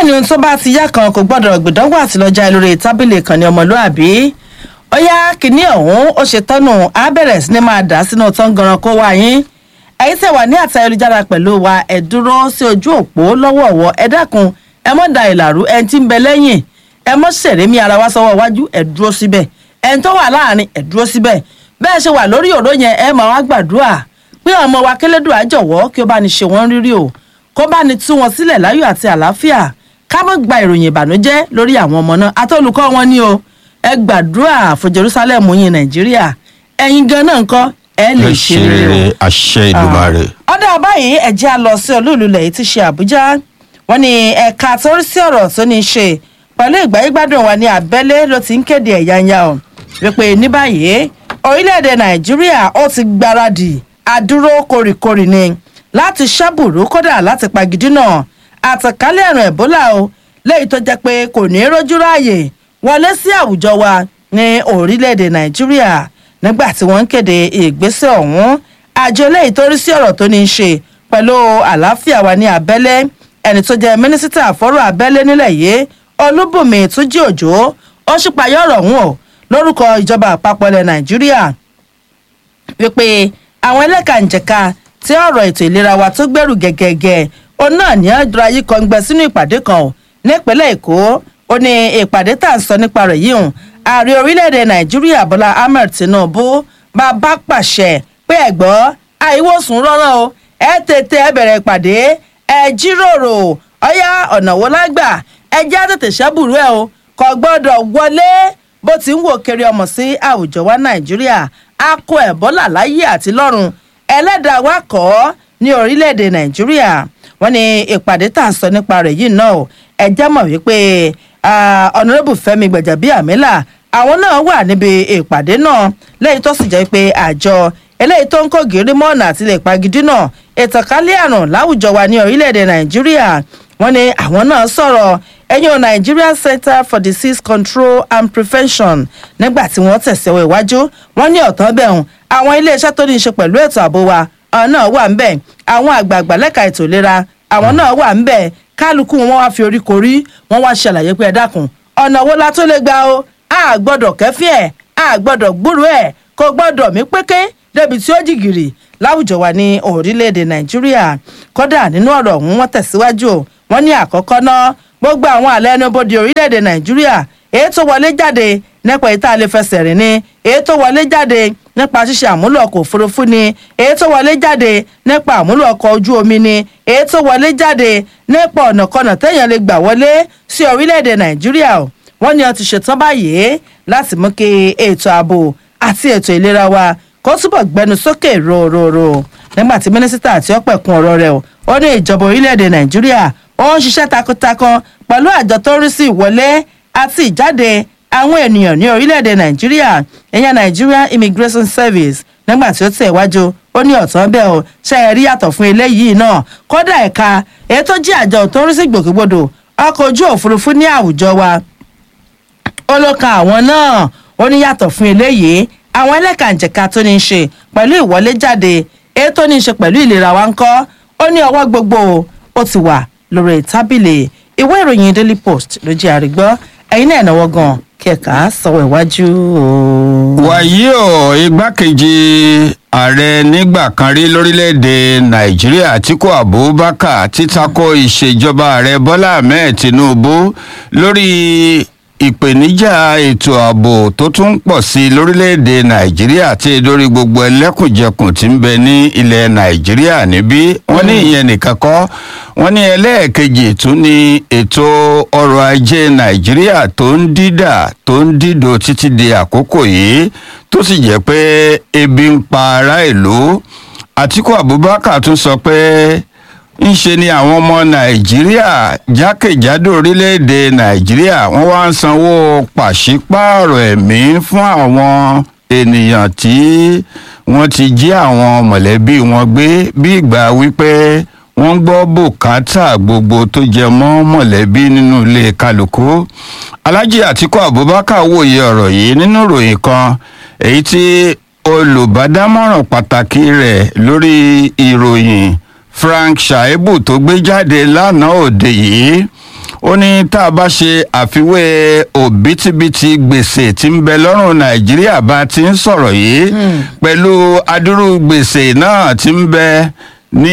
ní ohun tó bá ti yá kan kò gbọ́dọ̀ gbìdánwò àtìlọ́jà lórí tábìlì kan ní ọmọlúàbí ó yá kínní ọ̀hún ó ṣe tọ́nù á bẹ̀rẹ̀ sí ni máa dà sínú tọ́ngànran kó wá yín ẹ̀yin tẹ̀ wà ní àtà ayélujára pẹ̀lú wa ẹ̀ dúró sí ojú òpó lọ́wọ́ọ̀wọ́ ẹ dákun ẹ mọ́ da ìlàrú ẹni tí ń bẹ lẹ́yìn ẹ mọ́ sẹ̀rẹ̀mí ara wa sọ́wọ́ iwájú ẹ dúró síbẹ̀ ẹni tó wà láàrin ẹ dúró síbẹ̀ bẹ́ẹ̀ ṣe wà lórí òró yẹn ẹ máa wá gbàdúrà pé ọmọ wa kélédùn àjọwọ́ kí ó bá ní ṣe wọ́n rírí o kó bá ní tú wọn sílẹ̀ láyọ̀ àti àlàáfíà ká mọ́ gba ìròyìn ìbànújẹ́ lórí àwọn ọmọ náà àtọ́lùkọ́ wọn ni o ẹ gbàdúrà fún jerusalem yín nàìjíríà ẹ̀yin gan náà ńkọ́ ẹ lè ẹ ṣe ṣe rere o rere àṣẹ ìdùmarè. ọ̀dà báyìí ẹ̀jẹ̀ á lọ sí olúùlú lẹ̀ tí ṣe àbújá wọn ni ẹ̀ka tó rí sí ọ̀rọ̀ tó ní í ṣe pẹ̀lú ìgbáyégbádùn wa ní abẹ́lé ló ti ń kéde ẹ̀yáyá o wípé ní báyìí orílẹ̀-èdè nàìjíríà ó ti gbáradì àdúró kórìkórì ni láti ṣàbùrú kódà láti pagidínà àtàkálẹ̀ àrùn ẹ̀bólà o léyìí tó jẹ́ pé kò ní í rójú ráàyè wọlé sí àwùjọ wa ní orílẹ̀-èdè nàìjíríà nígbà tí wọ́n ń kéde ìgbésẹ̀ ọ̀hún àjọ eléyìí tó rí sí ọ̀rọ̀ tó ní í ṣe pẹ̀lú àlàáfíà wa ní abẹ́lé ẹni tó jẹ́ mínísítà fọ́rọ̀ abẹ́lé nílẹ̀ yìí olúbùnmi túnjí òjò ó ṣípayọ́ ọ̀rọ̀ ọ̀hún o lórúkọ ìjọba àpapọ̀ ilẹ̀ nàìjíríà wípé àwọn ẹlẹ́kànjẹ̀ka tí ọ̀rọ̀ ètò ìlera wa tó gbẹ̀rù gẹ̀gẹ̀gẹ̀ òun náà ní ọ̀dọ̀ ayé kan gbẹ sínú ìpàdé kan o nípínlẹ̀ èkó ó ní ìpàdé tá à ń sọ nípa rẹ̀ yìí hùn ààrẹ orílẹ̀-èdè nàìjíríà bọ́lá ahmed tinubu bàbá pàṣẹ pé ẹ̀gbọ́ àìwòsùn rọ́rọ́ o ẹ tètè ẹ bẹ̀rẹ̀ ìpàdé ẹ jíròrò ọ̀yá ọ̀nà wo lágbà ẹ já tètè ṣẹ́bùrú ẹ o kò gbọ́dọ̀ wọlé bó ti ń wò kiri ọmọ sí àwùjọ wa nàìjíríà a kó ẹ̀bọ́là láyé àti lọ́run ẹlẹ́dàá wa kọ́ ọ́ ní orílẹ̀-èdè nàìjíríà wọ́n ní ìpàdé tá à ń sọ nípa rẹ̀ yìí náà o ẹ jẹ́ mọ̀ wípé ọ̀nàrẹ́bù fẹ́mi gbẹ̀jàbíàmílà àwọn náà wà níbi ìpàdé náà lẹ́yìn tó sì jẹ́ pé àjọ eléyìí tó ń kó gírí mọ́ọ̀nà àti lè pagidí náà ìtànkálẹ̀ àrùn láwùjọ wa ní orílẹ̀-èdè nàìjíríà wọ́n ní àwọn náà sọ̀rọ̀ ẹ̀yìn Nigerian Center for Disease Control and Prevention nígbà tí wọ́n tẹ̀síwọ́ iwájú wọ́n ní ọ̀tán bẹ̀rùn àwọn iléeṣẹ́ tó ní í ṣe pẹ̀lú ètò ààbò wa àwọn náà wà ń bẹ̀ àwọn àgbààgbà lẹ́ka ètò ìlera àwọn náà wà ń bẹ̀ kálukú wọn wá fi orí korí wọn wá ṣàlàyé pé ẹ dákun ọ̀nà wo la tó lè gbà o a gbọ́dọ̀ kẹ́fí ẹ̀ a gbọ́dọ̀ gbúrú ẹ̀ kò gbọ́dọ̀ mí péké débi tí ó jìgìrì láwùjọ wa ní orílẹ̀-èdè nàìjíríà kódà nínú ọ̀rọ̀ ọ̀hún wọ́n tẹ̀síwájú o wọ́n ní àkọ́kọ́ náà gbogbo àwọn àlẹ́ ẹnubodè orílẹ̀-èdè nàìjíríà èyí tó wọlé jáde nípa ìta lè fẹsẹ̀ rìn ni èyí tó wọlé jáde nípa ṣíṣe àmúlò ọkọ̀ òfurufú ni èyí tó wọlé jáde nípa àmúlò ọkọ̀ ojú omi ni èyí tó wọlé jáde nípa ọ̀nàkọnà téèyàn lè gbà wọlé sí orílẹ̀-èdè nàìjíríà o wọ́n ní wọ́n ti ṣetán báyìí láti mú kí ètò ààbò àti ètò ìlera wa kó túbọ̀ gbẹnu sókè rororo nígbà tí mínísítà àti ọ̀pẹ̀kun ọ̀rọ̀ rẹ̀ o ó ní ìjọba orílẹ̀-èdè nàìjíríà ó ń ṣiṣẹ́ takuntakun pẹ̀lú àjọ tó ń rí sí ìwọlé àti ìjáde àwọn ènìyàn ní orílẹ̀-èdè nàìjíríà ìyẹn Nigerian Immigration Service nígbà tí ó tẹ̀ wájú ó ní ọ̀tán bẹ́ẹ̀ o ṣe é rí yàtọ̀ fún eléyìí náà kódà ẹ̀ka èyí tó jẹ́ àjọ tó ń rí sí gbòkègbodò ọkọ̀ ojú òfurufú ní àwùjọ wa ó ló kan àwọn náà ó ní yàtọ̀ fún eléyìí àwọn ẹlẹ́kànjẹ̀ka tó ní í ṣe pẹ̀lú ìwọlé jáde èyí tó ní í ṣe pẹ̀lú ìlera wa ń kọ́ ó ní ọwọ́ gbogbo ó ti wà lórí tábìlì ìwé ìròyìn Daily Post ló jẹ́ àrígbọ́ ẹ̀yin náà náwó gan kẹ̀ka sọ̀rọ̀ ìwájú o. wàyí o igbákejì ààrẹ nígbà kan rí lórílẹ̀‐èdè nàìjíríà àtíkù abubakar títako ìṣèjọba ààrẹ bọ́lá ahmed tinubu lórí ìpèníjà ètò ààbò tó tún ń pọ̀ sí i lórílẹ̀‐èdè nàìjíríà tí lórí gbogbo ẹlẹ́kùnjẹkùn tí ń bẹ ní ilẹ̀ nàìjíríà níbí wọ́n ní ìyẹn nìkan kọ́ wọ́n ní ẹlẹ́ẹ̀kejì tún ní ètò ọrọ̀ ajé nàìjíríà tó ń dídà tó ń dídò títí di àkókò yìí tó sì jẹ́ pé ebi ń pa ará ìlú àtíkù abubakar tún sọ pé ńṣe ni àwọn ọmọ nàìjíríà jákèjádò orílẹ̀-èdè nàìjíríà wọ́n wá ń sanwó pàṣípààrọ̀ ẹ̀mí fún àwọn ènìyàn tí wọ́n ti jí àwọn mọ̀lẹ́bí wọn gbé bí ìgbà wípé wọ́n gbọ́ bùkátà gbogbo tó jẹ mọ́ mọ̀lẹ́bí nínú ilé kálukú alhaji atiku abubakar wòye ọ̀rọ̀ yìí nínú ìròyìn kan èyí tí olùbádámọ̀ràn pàtàkì rẹ̀ lórí ìròyìn frank shaibu tó gbé jáde lánàá òde yìí ó ní tá a bá ṣe àfiwé òbítíbitì gbèsè tí ń bẹ lọ́rùn nàìjíríà bá ti ń sọ̀rọ̀ yìí pẹ̀lú adúrú gbèsè náà tí ń bẹ ní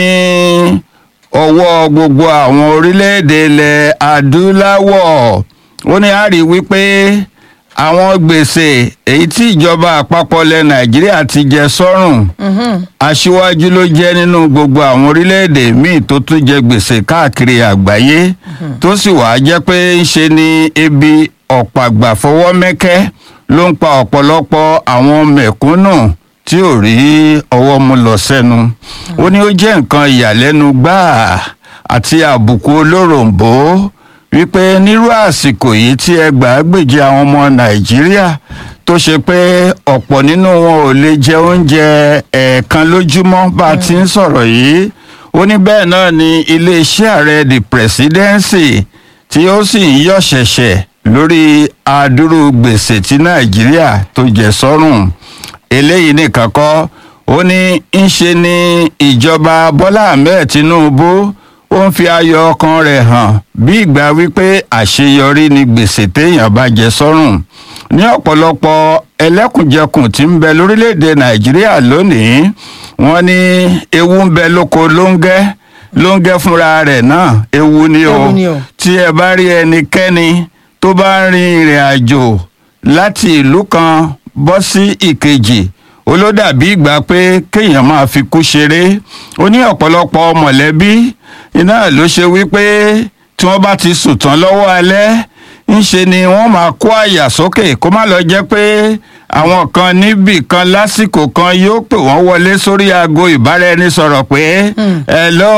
ọwọ́ gbogbo àwọn orílẹ̀-èdè ilẹ̀ adúláwọ̀ ó ní a rí wípé àwọn gbèsè èyí tí ìjọba àpapọ̀ ilẹ̀ nàìjíríà ti jẹ sọ́rùn aṣíwájú ló jẹ́ nínú gbogbo àwọn orílẹ̀-èdè míì tó tún jẹ gbèsè káàkiri àgbáyé tó sì wàá jẹ́ pé ń ṣe ni ebi ọ̀pàgbà fọwọ́ mẹ́kẹ́ ló ń pa ọ̀pọ̀lọpọ̀ àwọn mẹ̀kúnnù tí ò rí ọwọ́ mú lọ sẹ́nu ó ní ó jẹ́ nǹkan ìyàlẹ́nu gbáà àti àbùkù olóròǹbó wípé nírú àsìkò yìí tí ẹgbàágbèje àwọn ọmọ nàìjíríà tó ṣe pé ọ̀pọ̀ nínú wọn ò lè jẹ oúnjẹ ẹ̀ẹ̀kan lójúmọ́ bá a ti ń sọ̀rọ̀ yìí ó ní bẹ́ẹ̀ náà ni iléeṣẹ́ ààrẹ the presidency tí ó sì ń yọ̀ ṣẹ̀ṣẹ̀ lórí àdúrú gbèsè tí nàìjíríà tó jẹ sọ́rùn eléyìí nìkan kọ́ ó ní ń ṣe ni ìjọba bọ́lá ahmed tinubu ó ń fi ayọ̀ ọkàn rẹ̀ hàn bí ìgbà wípé àṣeyọrí ni gbèsè téèyàn bá jẹ sọ́rùn ní ọ̀pọ̀lọpọ̀ ẹlẹ́kùnjẹkùn tí ń bẹ lórílẹ̀‐èdè nàìjíríà lónìí wọ́n ní ewu ń bẹ lóko lóńgẹ́ lóńgẹ́ fúnra rẹ̀ náà ewu ni o Ewu ni o. tí ẹ bá rí ẹnikẹ́ni tó bá ń rin ìrìn àjò láti ìlú kan bọ́ sí ìkejì ó ló dàbí ìgbà pé kéèyàn máa fi kú ṣeré ó ní ọ̀pọ̀lọpọ̀ mọ̀lẹ́bí iná ló ṣe wípé tí wọ́n bá ti sùn tán lọ́wọ́ alẹ́ ńṣe ni wọ́n máa kó àyà sókè kó má lọ jẹ́ pé àwọn kan níbì kan lásìkò kan yóò pè wọ́n wọlé sórí aago ìbáraẹnisọ̀rọ̀ pé hello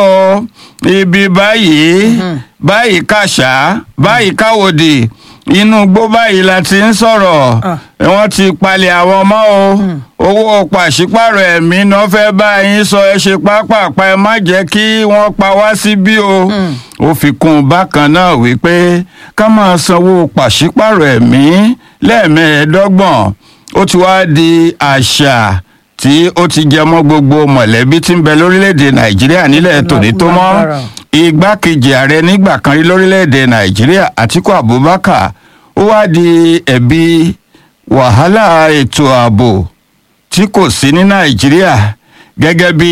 ibi báyìí báyìí kàṣá báyìí káwòdì inú igbó báyìí la ti ń sọ̀rọ̀ Ah. wọ́n ti palẹ̀ àwọn ọmọ o owó pàṣípàrọ̀ ẹ̀mí náà fẹ́ bá yín sọ ẹ ṣe pápápá ẹ má jẹ́ kí wọ́n pa wá síbí o ó fi kún un bákan náà wípé ká máa sanwó pàṣípàrọ̀ ẹ̀mí lẹ́ẹ̀mẹ́ẹ̀ẹ́dọ́gbọ̀n ó ti wá di àṣà tí ó ti jẹ mọ́ gbogbo mọ̀lẹ́bí tí ń bẹ lórílẹ̀‐èdè nàìjíríà nílẹ̀ tòní tó mọ́ Lágbára. igbákejì ààrẹ nígbà kan rí lórílẹ̀‐èdè nàìjíríà àtiku abubakar ó wá di ẹ̀bi wàhálà ètò ààbò tí kò sí ní nàìjíríà gẹ́gẹ́ bí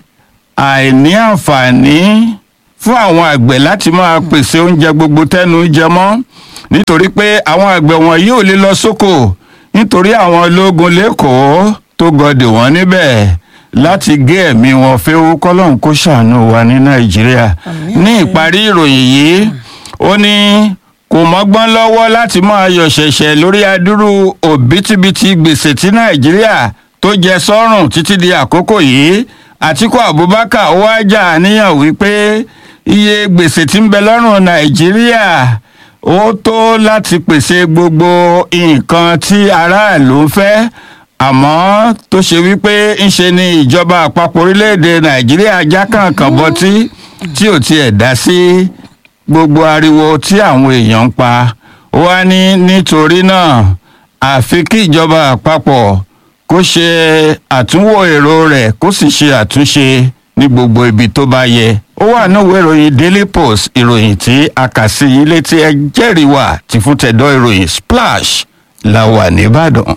àìní àǹfààní fún àwọn àgbẹ̀ láti máa pèsè oúnjẹ gbogbo tẹ́nu jẹ mọ́ nítorí pé àwọn àgbẹ̀ wọn yóò lè lọ sóko nítorí àwọn ológun lẹ́kọ̀ọ́ tó gọdè wọ́n níbẹ̀ láti gé ẹ̀mí wọn fẹ́wó kọ́lọ́hún kó ṣàánú wa ní nàìjíríà ní ìparí ìròyìn yìí ó ní kò mọ́gbọ́n lọ́wọ́ láti máa yọ̀ ṣẹ̀ṣẹ̀ lórí adúrú òbítíbitì gbèsè tí nàìjíríà tó jẹ sọ́rùn títí di àkókò yìí àtiku abubakar ó wá jà níyàn wípé iye gbèsè tí ń bẹ lọ́rùn nàìjíríà ó tó láti pèsè gbogbo nǹkan tí aráàlú ń fẹ́ àmọ́ tó ṣe wípé ń ṣe ni ìjọba àpapọ̀ orílẹ̀-èdè nàìjíríà já kàǹkàn bọtí tí ò tiẹ̀ dá sí gbogbo ariwo tí àwọn èèyàn ń pa ó wá ní nítorí náà àfi kí ìjọba àpapọ̀ kó ṣe àtúnwò èrò rẹ̀ kó sì ṣe àtúnṣe ní gbogbo ibi tó bá yẹ ó wà níwèé ìròyìn daily post ìròyìn tí a kà sí yín létí ẹ jẹ́rìí wà tí fún tẹ̀dọ́ ìròyìn splash la wà nìbàdàn.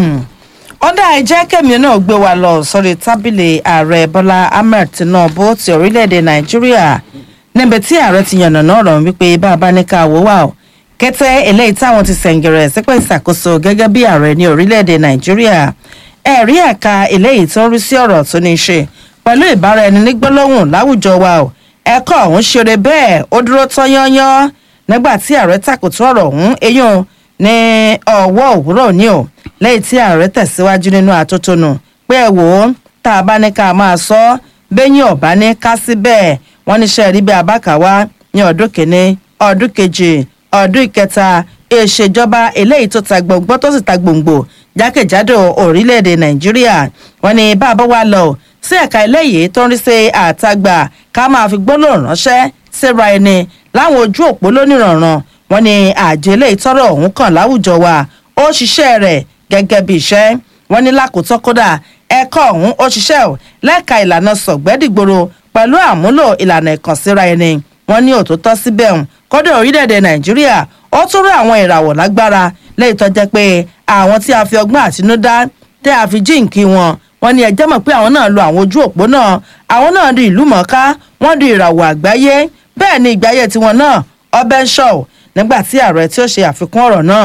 ọ̀dà ẹ̀jẹ̀ kẹ́mi náà gbé wa lọ sórí tábìlì ààrẹ bọ́lá ahmed tinubu ti orílẹ̀-èdè nàìjíríà níbi tí ààrẹ ti yànnàná ọ̀rọ̀ wípé bá a bá ní ká wò wá o kété eléyìí táwọn ti sẹ̀ǹgẹ̀rẹ̀ sípò ìṣàkóso gẹ́gẹ́ bí ààrẹ ní orílẹ̀-èdè nàìjíríà ẹ̀rí ẹ̀ka eléyìí tó ń rí sí ọ̀rọ̀ tó ní í ṣe pẹ̀lú ìbára ẹni ní gbólóhùn láwùjọ wa o ẹ̀kọ́ ọ̀hún ṣeré bẹ́ẹ̀ ó dúró tán yányán nígbà tí ààrẹ tàkùtù ọ̀rọ̀ ọ̀hún eyín ní ọwọ́ òwúrọ̀ ní o lẹ́yìn tí ààrẹ tẹ̀síwájú nínú àtótónu pé ẹ wò ó tá a bá ní ká máa sọ ọ́ bẹ́yìn ọ̀bá ní ká sí bẹ́ẹ̀ wọ́n níṣẹ́ rí bí abákàwá ní ọdún kìíní ọdún kejì ọdún ìkẹta ìṣèjọba eléyìí tó ta gbòǹgbò tó sì ta gbòǹgbò jákèjádò orílẹ̀-èdè nàìjíríà wọ́n ní bàbá wa lọ sí ẹ̀ka eléyìí tó ń rí sí àtagbà ká máa fi gbólóhùn ránṣẹ́ síra ẹni láwọn ojú òpó lónìrànràn wọ́n ní àjọ eléyìí tọ́rọ̀ ọ̀hún kàn láwùjọ wa ó ṣiṣẹ́ rẹ̀ gẹ́gẹ́ bí iṣẹ́ wọ́n ní lákòótọ́ kódà ẹ̀kọ́ ọ̀hún ó ṣiṣẹ́ ò lẹ́ka ìlànà sọ̀gbẹ́dìgboro pẹ̀lú àmúlò ìlànà ìkànsíra ẹni wọ́n ní òtítọ́ síbẹ̀ hùn kódà orílẹ̀-èdè nàìjíríà ó tún rú àwọn ìràwọ̀ lágbára lẹ́yìn tó jẹ́ pé àwọn tí a fi ọgbọ́n àtinúdá tẹ́ a fi jíǹkí wọn wọn ní ẹjẹ́ mọ̀ pé àwọn náà lo àwọn ojú òpó náà àwọn náà di ìlú mọ̀ọ́ká wọ́n di ìràwọ̀ àgbáyé bẹ́ẹ̀ ni ìgbáyé tiwọn náà ọbẹ̀ ń ṣọ̀ nígbà tí ààrẹ tí ó ṣe àfikún ọ̀rọ̀ náà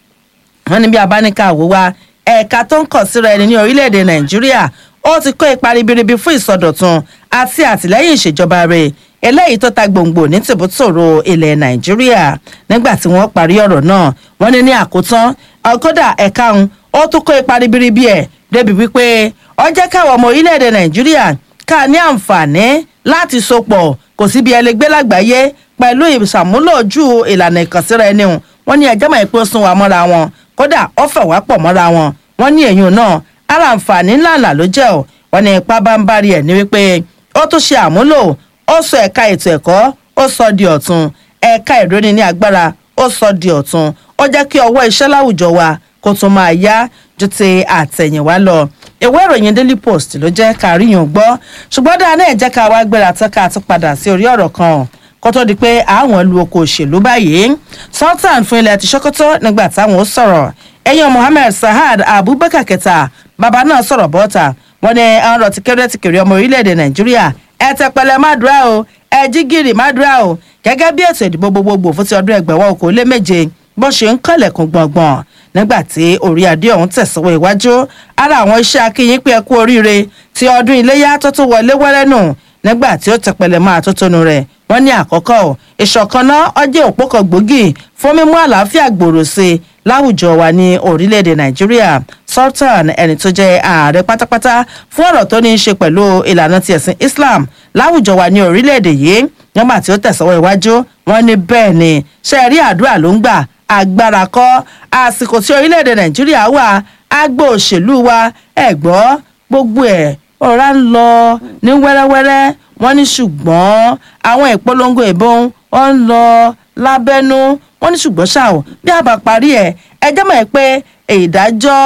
wọn ní bí abáníkà wò wá ẹ̀ka tó ń kọ̀ síra ẹni ní orílẹ̀-èdè nàìjíríà ó ti kó ipa ribiribi fún ìsọdọ̀tun àti àtìlẹ́yìn ìṣèjọba rẹ̀ eléyìí tó ta gbòǹgbò ní tìbútòrò ilẹ̀ nàìjíríà nígbà tí wọ́n parí ọ̀rọ̀ náà wọ́n ní ní àkótán ọgọ́dà ẹ̀ka ń ó tún kó ipa ribiribi ẹ̀ débi wípé ó jẹ́ káwọn ọmọ orílẹ̀-èdè nàìjíríà ká ní àǹfààní láti sopọ̀ kò síbi ẹlẹgbẹ́ lágbàáyé pẹ̀lú ìṣàmúlò ojú ìlànà ìkànsíra ẹni hùn wọ́n ní ẹjọ́ mọ̀ pé ó sún wa mọ́ra wọn kódà ó fẹ̀ wá pọ̀ mọ́ra wọn wọ́n ní èyàn náà ara àǹfààní ńláńlá ló jẹ́ ọ́ wọ́n ní ipá bá ń bari ẹ̀ ní wípé ó tún ṣe àmúlò ó sọ ẹ̀ka ètò ẹ̀kọ́ ó sọ di ọ̀tun ẹ̀ka ìróni ní agbára ó sọ di ọ̀tun ó jẹ́ kí ọwọ́ iṣẹ́ láwùjọ wa kó tún máa yá ju ti àtẹ̀yìnwá lọ ìwé ìròyìn daily post ló jẹ́ ká ríyàn gbọ́ ṣùgbọ́n dáa náà jẹ́ ká wá gbéra tán ká tún padà sí orí ọ̀rọ̀ kan kó tó di pé àwọn lu oko òṣèlú báyìí sultan fún ilẹ̀ ti ṣókótó nígbà táwọn ó sọ̀rọ̀ ẹ̀yàn mohammed sahad abubakar kẹta bàbá náà sọ̀rọ̀ bọ́ta wọn ni ọ̀rọ̀ ti kéré ti kéré ọmọ orílẹ̀-èdè nàìjíríà ẹ tẹpẹlẹ mádùúrà o ẹ jí gìrì mádùúrà o gẹ́gẹ́ bí ètò ìdìbò gbogbogbò fún ti ọdún ẹgbẹ̀wọ̀ okòó lé méje bó ṣe ń kọlẹ̀kùn gbọ̀ngbọ̀n nígbà tí orí adé ọ̀hún tẹ̀síwọ́ iwájú ara àwọn iṣẹ́ akínyìn pé ẹ kú oríire ti ọdún iléyà tó tún wọlé wẹ́rẹ́ nù nígbà tí ó tẹpẹlẹ máa tó tónu rẹ̀ wọ́n ní àkọ́kọ́ ìṣọ̀kan náà ọjọ́ òpó kan gbòógì fún mímú àlàáfíà gbòòrò sí i láwùjọ wa ní orílẹ̀-èdè nàìjíríà sultan ẹni tó jẹ́ ààrẹ pátápátá fún ọ̀rọ̀ tó ní í ṣe pẹ̀lú ìlànà ti ẹ̀sìn islam láwùjọ wa ní orílẹ̀-èdè yìí nígbà tí ó tẹ̀sọ́wọ́ iwájú wọn ní bẹ́ẹ̀ ni ṣe rí àdúrà ló ń gbà agbára kọ́ àsìkò tí orílẹ̀-èdè nàìjíríà wà agbo òṣèlú wa ẹ̀ gbọ́ gbogbo ẹ̀ ọ̀rá ń lọ ní wẹ́rẹ́wẹ́rẹ́ wọ́n ní ṣùgbọ́n àwọn ìpolongo ìbọn wọ́n ń lọ lábẹ́nú wọ́n ní ṣùgbọ́n ṣá o bí a bá parí ẹ̀ ẹ jẹ́ mọ̀ ẹ́ pé ìdájọ́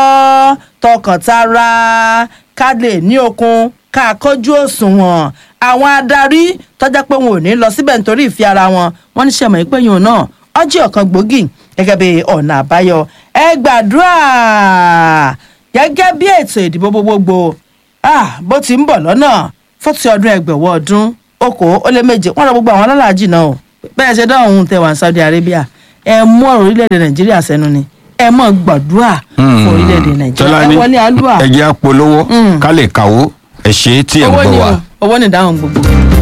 tọkàntara ká lè ní okun ká kọjú òṣùwọ̀n àwọn adarí tọ́jà pé wọn ò ní lọ síbẹ̀ nítorí ìfi ara wọn wọ́n ní ṣẹ̀mọ̀ pé yòó náà ọjọ́ ọ̀kan gbòógì gẹ́gẹ́ bí ọ̀nà àbáyọ ẹ gbàdúrà gẹ́gẹ́ bí ètò ìdìbò gbogbogbò bó ti ń bọ̀ lọ́nà fún ti ọdún ẹgbẹ̀wọ̀ ọdún okòó ó lé méje wọ́n rọ gbogbo àwọn alálàájì náà o bẹ́ẹ̀ ṣe dáhùn ohun tẹwà ní Saudi Arabia ẹ mú ọ̀rọ̀ orílẹ̀-èdè Nàìjíríà sẹ́nu ni ẹ mọ̀ gbàdúrà fún orílẹ̀-èdè Nàìjíríà ẹ wọlé alúà ẹ jẹ́ apolówó ká lè kàwó ẹ ṣe é tí ẹ ń owó gbọ́ ni wa. o owó ni ìdáhùn gbogbo.